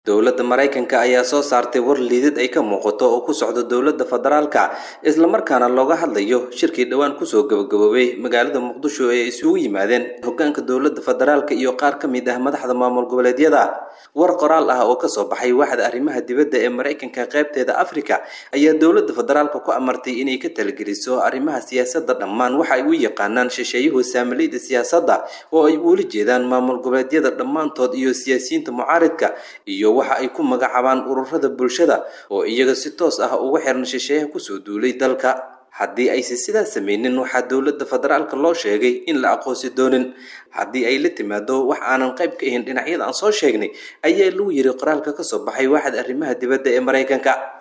dowladda maraykanka ayaa soo saartay war liidid ay ka muuqato oo ku socdo dowladda federaalka islamarkaana looga hadlayo shirkii dhowaan kusoo gabagaboobay magaalada muqdisho ee ay isugu yimaadeen hogaanka dowladda federaalka iyo qaar ka mid ah madaxda maamul goboleedyada war qoraal ah oo kasoo baxay waaxda arrimaha dibadda ee maraykanka qaybteeda afrika ayaa dowladda federaalka ku amartay inay ka talageliso arrimaha siyaasadda dhammaan waxa ay u yaqaanaan shisheeyuhu saamileyda siyaasadda oo ay uula jeedaan maamul goboleedyada dhammaantood iyo siyaasiyiinta mucaaridka iyo waxa ay ku magacaabaan ururada bulshada oo iyaga si toos ah ugu xiran shisheeyaha kusoo duulay dalka haddii aysan sidaas sameynin waxaa dowladda federaalka loo sheegay in la aqoonsi doonin haddii ay la timaado wax aanan qayb ka ahayn dhinacyada aan soo sheegnay ayaa lagu yiri qoraalka kasoo baxay waaxda arrimaha dibadda ee maraykanka